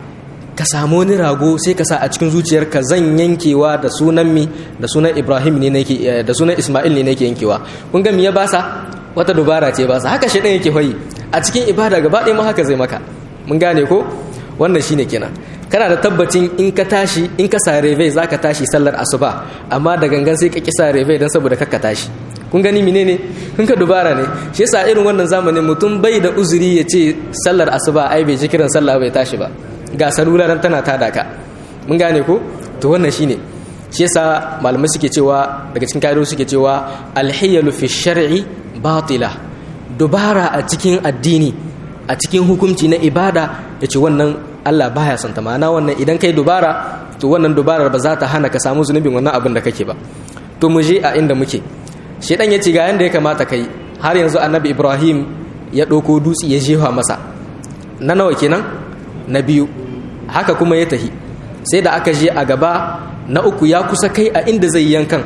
ka samu wani rago sai ka sa a cikin zuciyarka zan yankewa da sunan mi da sunan Ibrahim ne nake da sunan Ismail ne nake yankewa kun ga me ya basa wata dubara ce basa haka shedan yake hoyi a cikin ibada gaba ɗaya ma haka zai maka mun gane ko wannan shine kenan kana da tabbacin in ka tashi in ka sa reve zaka tashi sallar asuba amma da gangan sai ka kisa reve dan saboda kakka tashi kun gani menene kun ka dubara ne shi yasa irin wannan zamanin mutum bai da uzuri ya ce sallar asuba ai bai ji kiran sallah bai tashi ba ga salularan tana tada ka mun gane ko to wannan shine shi yasa malamai suke cewa daga cikin kaidar suke cewa alhiyalu fi shar'i batila dubara a cikin addini a cikin hukunci na ibada yace wannan Allah baya son ta ma'ana wannan idan kai dubara to wannan dubarar ba za ta hana ka samu zunubin wannan abin da kake ba to mu je a inda muke shedan ya ce ga yanda ya kamata kai har yanzu annabi Ibrahim ya ɗauko dutse ya jefa masa na nawa kenan na biyu haka kuma ya tahi sai da aka je a gaba na uku ya kusa kai a inda zai yankan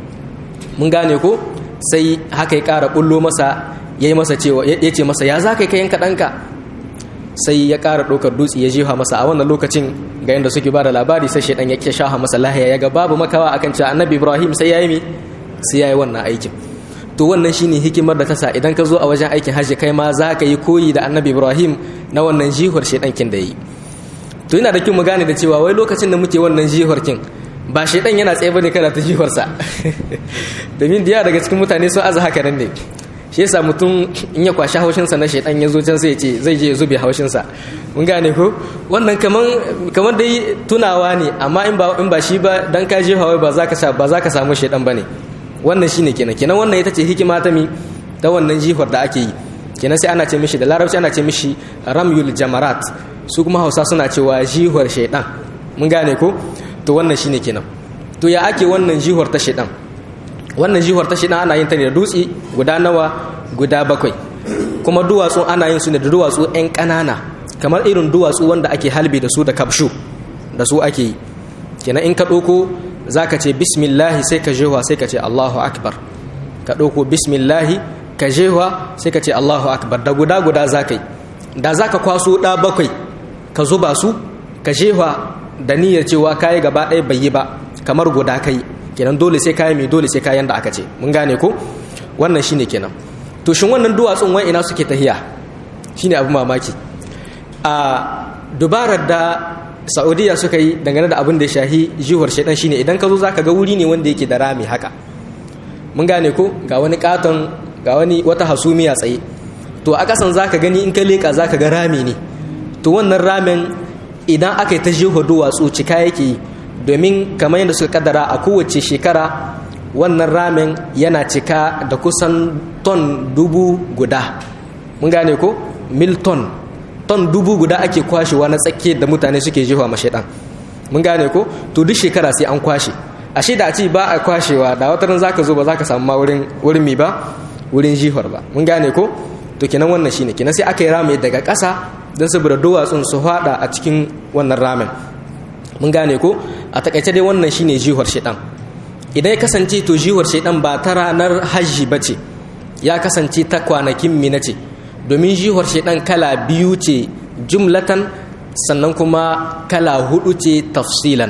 mun gane ko sai haka ya ƙara bullo masa ya yi masa cewa ya ce masa ya za ka kai yanka ɗanka sai ya ƙara ɗaukar dutse ya jefa masa a wannan lokacin ga yadda suke ba da labari sai shaidan ya shaha masa lahiya ya ga babu makawa akan cewa annabi ibrahim sai ya yi mi sai ya yi wannan aikin to wannan shine hikimar da ta sa idan ka zo a wajen aikin hajji kai ma za ka yi koyi da annabi ibrahim na wannan jihar shaidankin da yi to yana da kyau mu gane da cewa wai lokacin da muke wannan jihar kin ba shaidan yana tsaye bane kana ta jiharsa domin da daga cikin mutane sun aza haka nan ne shi yasa mutum in ya kwashi haushinsa na shaidan ya zo can sai ya ce zai je ya zube haushinsa mun gane ko wannan kaman kaman dai tunawa ne amma in ba in ba shi ba dan ka je hawai ba za ka ba za ka samu shaidan bane wannan shine kenan kenan wannan ita ce hikima ta mi ta wannan jihar da ake yi kenan sai ana ce mishi da larabci ana ce mishi ramyul jamarat su kuma hausa suna cewa jihar shaidan mun gane ko to wannan shine kenan to ya ake wannan jihar ta shaidan wannan jihar ta shaidan ana yin ta ne da dutse guda nawa guda bakwai kuma duwatsu ana yin su ne da duwatsu yan ƙanana kamar irin duwatsu wanda ake halbi da su da kabshu da su ake yi kenan in ka ɗauko za ka ce bismillahi sai ka jewa sai ka ce allahu akbar ka ɗauko bismillahi ka jewa sai ka ce allahu akbar da guda guda za ka yi da za ka kwaso ɗa bakwai ka zuba su ka jewa da niyyar cewa kayi gaba ɗaya bai yi ba kamar guda kai kenan dole sai kayi mai dole sai kayan da aka ce mun gane ko wannan shine kenan to shin wannan duwatsun wai ina suke tahiya shine abu mamaki a dubarar da saudiya suka yi dangane da abin da ya shahi jihuwar shaidan shine idan ka zo zaka ga wuri ne wanda yake da rami haka mun gane ko ga wani katon ga wani wata hasumiya tsaye to a kasan zaka gani in ka leka zaka ga rami ne to wannan ramin idan aka yi ta jeho duwatsu cika yake yi domin kamar yadda suka kaddara a kowace shekara wannan ramin yana cika da kusan ton dubu guda mun gane ko mil ton ton dubu guda ake kwashewa na tsakke da mutane suke jefa ma shaidan mun gane ko to duk shekara sai an kwashe ashe da a ce ba a kwashewa da wata ran zaka zo ba zaka samu ma wurin wurin mi ba wurin jihar ba mun gane ko to kenan wannan shine kenan sai aka yi rami daga ƙasa don saboda duwatsun su fada a cikin wannan ramin mun gane ko a takaice dai wannan shine jihar shaidan idan ya kasance to jihar shaidan ba ta ranar hajji ba ce ya kasance ta kwanakin mina ce domin jihar shaidan kala biyu ce jumlatan sannan kuma kala hudu ce tafsilan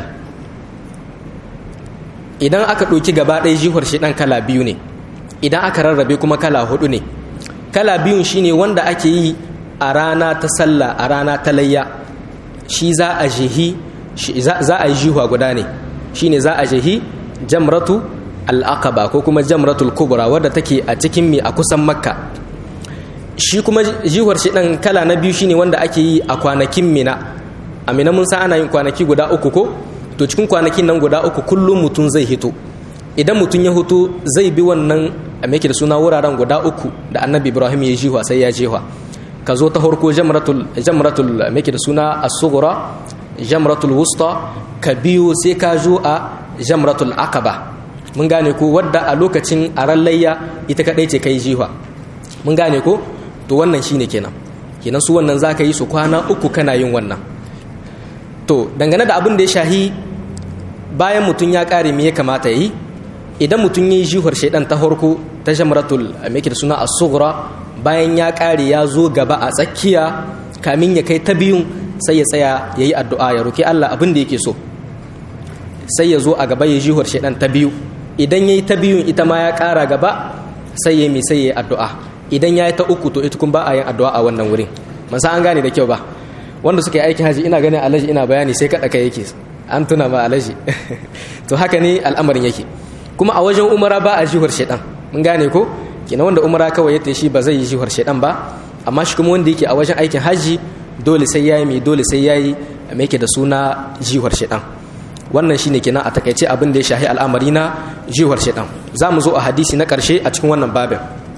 idan aka ɗauki gaba ɗaya jihar shaidan kala biyu ne idan aka rarrabe kuma kala hudu ne kala biyun shine wanda ake yi a rana ta sallah a rana ta layya shi za a jihi za a yi jihuwa guda ne shine za a jihi jamratu al'aqaba ko kuma jamratul kubra wadda take a cikin mai a kusan makka shi kuma jihuwar shi ɗan kala na biyu shine wanda ake yi a kwanakin mina a mina mun san ana yin kwanaki guda uku ko to cikin kwanakin nan guda uku kullum mutum zai hito idan mutum ya hito zai bi wannan a da suna wuraren guda uku da annabi ibrahim ya jihuwa sai ya jihuwa ka zo ta harko jamratul jamratul make da suna as-sughra jamratul wusta ka biyo sai ka zo a jamratul aqaba mun gane ko wadda a lokacin arallayya ita kadai ce kai jiwa mun gane ko to wannan shine kenan kenan su wannan zaka yi su kwana uku kana yin wannan to dangane da abin da ya shahi bayan mutum ya kare me ya kamata yi idan mutum ya yi jihuwar shaidan ta harko ta jamratul make da suna as-sughra bayan ya ƙare ya zo gaba a tsakiya kamin ya kai ta biyun sai ya tsaya ya yi addu'a ya roki Allah abin da yake so sai ya zo a gaba ya jihuwar shaidan ta biyu idan ya yi ta biyun ita ma ya ƙara gaba sai ya yi sai ya yi addu'a idan ya yi ta uku to ita kun ba a yin addu'a a wannan wurin masa an gane da kyau ba wanda suka yi aikin haji ina ganin alaji ina bayani sai kaɗa kai yake an tuna ma alaji to haka ne al'amarin yake kuma a wajen umara ba a jihuwar shaidan mun gane ko kina wanda umara kawai ya shi ba zai yi jihar shaidan ba amma shi kuma wanda yake a wajen aikin hajji dole sai yayi mai dole sai yayi mai yake da suna jihar shaidan wannan shine kenan a takaice abin da ya shahi al'amari na jiwar shaitan za mu zo a hadisi na karshe a cikin wannan babin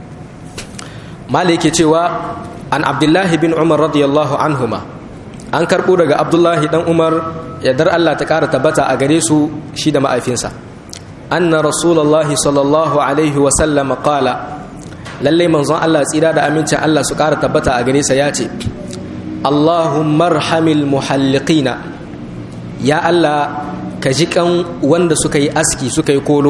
mala yake cewa an abdullahi bin umar radiyallahu anhuma an karɓo daga abdullahi dan umar yardar allah ta ƙara tabbata a gare su shi da ma'aifinsa anna rasulullahi sallallahu alaihi wasallam qala lallai manzon allah tsira da amincin allah su ƙara tabbata a gare sa ya ce allahumma arhamil muhalliqina ya allah ka ji kan wanda suka yi aski suka yi kolo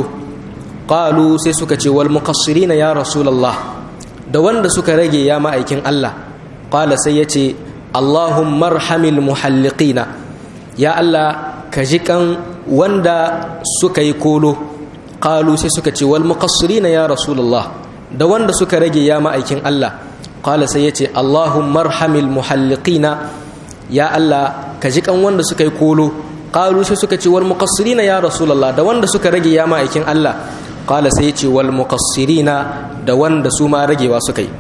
qalu sai suka ce wal muqassirina ya rasulullah da wanda suka rage ya ma'aikin allah qala sai ya ce allahumma arhamil muhalliqina ya allah ka ji kan wanda suka yi kolo qalu sai suka ce wal muqassirina ya rasulullah da wanda suka rage ya ma'aikin allah qala sai ya ce allahumma arhamil muhalliqina ya allah ka ji kan wanda suka yi kolo qalu sai suka ce wal muqassirina ya rasulullah da wanda suka rage ya ma'aikin Allah qala sai ce wal muqassirina da wanda su ma ragewa suka yi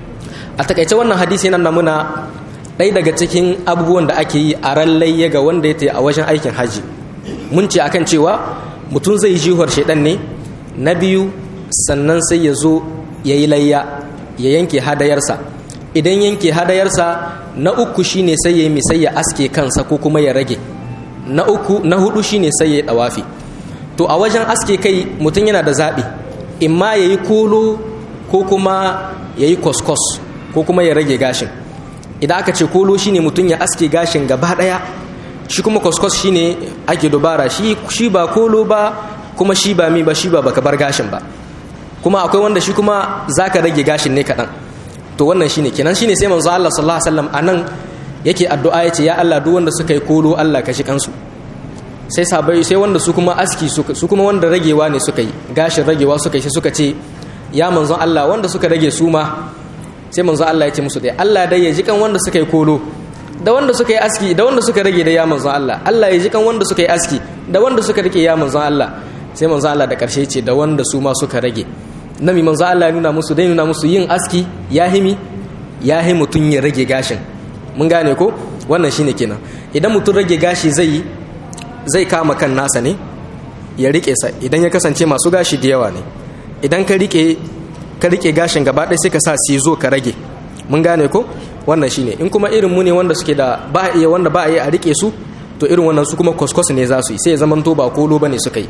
a takaice wannan hadisi yana namuna ɗaya daga cikin abubuwan da ake yi a ran layya ga wanda ya tayi a wajen aikin haji mun ce akan cewa mutum zai jihar shaidan ne na biyu sannan sai ya zo ya yi layya ya yanke hadayarsa idan yanke hadayarsa na uku shine sai ya yi sai ya aske kansa ko kuma ya rage na uku na hudu shine sai ya dawafi to a wajen aske kai mutum yana da zaɓi imma ya yi kolo ko kuma ya yi koskos ko kuma ya rage gashin idan aka ce kolo shine mutum ya aske gashin gaba ɗaya shi kuma koskos shine ake dubara shi shi ba kolo ba kuma shi ba mi ba shi ba baka bar gashin ba kuma akwai wanda shi kuma zaka rage gashin ne kaɗan to wannan shine kenan shine sai manzo Allah sallallahu alaihi wasallam anan yake addu'a yace ya Allah duk wanda suka yi kolo Allah ka shi kansu sai sabai sai wanda su kuma aski su kuma wanda ragewa ne suka yi gashin ragewa suka yi sai suka ce ya manzon Allah wanda suka rage su ma sai manzon Allah ya ce musu dai Allah dai ya ji kan wanda suka yi kolo da wanda suka yi aski da wanda suka rage da ya manzon Allah Allah ya ji kan wanda suka yi aski da wanda suka rike ya manzon Allah sai manzon Allah da karshe ce da wanda su ma suka rage nami manzon Allah ya nuna musu dai nuna musu yin aski ya himi ya hi mutun ya rage gashin mun gane ko wannan shine kenan idan mutum rage gashi zai zai kama kan nasa ne ya rike sa idan ya kasance masu gashi da yawa ne idan ka rike ka rike gashin gaba ɗaya sai ka sa sizo ka rage mun gane ko wannan shine in kuma irin mu ne wanda suke da ba iya wanda ba iya a rike su to irin wannan su kuma kwaskwas ne za su yi sai ya zamanto ba kolo bane suka yi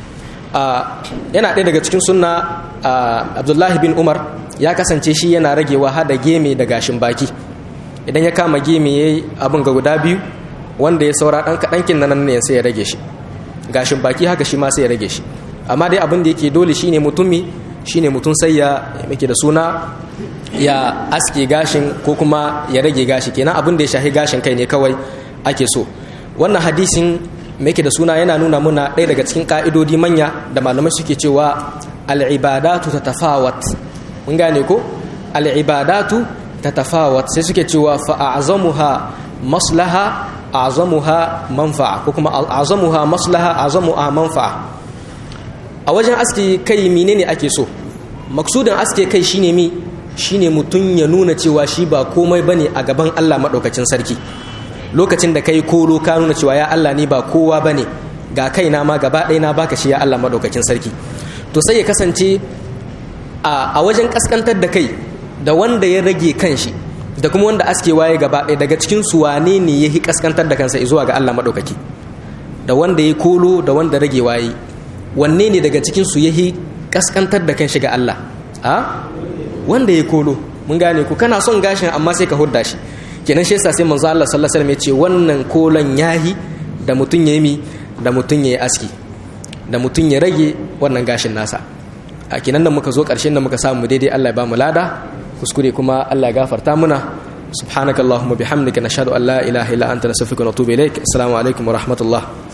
yana ɗaya daga cikin sunna abdullahi bin umar ya kasance shi yana ragewa hada geme da gashin baki idan ya kama geme ya yi abin ga guda biyu wanda ya saura ɗan kaɗankin nan ne sai ya rage shi gashin baki haka shi ma sai ya rage shi amma dai abin da yake dole shine mutumi shine mutum sai ya yake da suna ya aske gashin ko kuma ya rage gashi kenan abin da ya shahi gashin kai ne kawai ake so wannan hadisin yake da suna yana nuna muna ɗaya daga cikin ƙa'idodi manya da malamai suke cewa al'ibadatu ta tafawat mun gane ko al'ibadatu ta tafawat sai suke cewa fa'azamuha maslaha azamuha manfa'a ko kuma azamuha maslaha azamuha manfa'a a wajen aske kai menene ake so maksudin aske kai shine mi shine mutum ya nuna cewa shi ba komai bane a gaban Allah madaukakin sarki lokacin da kai kolo ka nuna cewa ya Allah ni ba kowa bane ga kaina ma gaba ɗaya na baka shi ya Allah madaukakin sarki to sai ya kasance a wajen kaskantar da kai da wanda ya rage kanshi da kuma wanda aske waye gaba ɗaya daga cikin su wane ne ya yi kaskantar da kansa zuwa ga Allah maɗaukaki da wanda ya kolo da wanda rage waye wanne ne daga cikin su ya yi kaskantar da kanshi ga Allah a wanda ya kolo mun gane ku kana son gashin amma sai ka hudda shi kenan shi yasa sai manzo Allah sallallahu alaihi wasallam ya ce wannan kolon yahi da mutun ya yi da mutun ya yi aski da mutun ya rage wannan gashin nasa a kenan da muka zo ƙarshen da muka samu daidai Allah ya ba mu lada kuskure kuma Allah ya gafarta muna subhanakallahumma bihamdika nashhadu an la ilaha illa anta nastaghfiruka wa natubu ilaik assalamu alaikum wa rahmatullah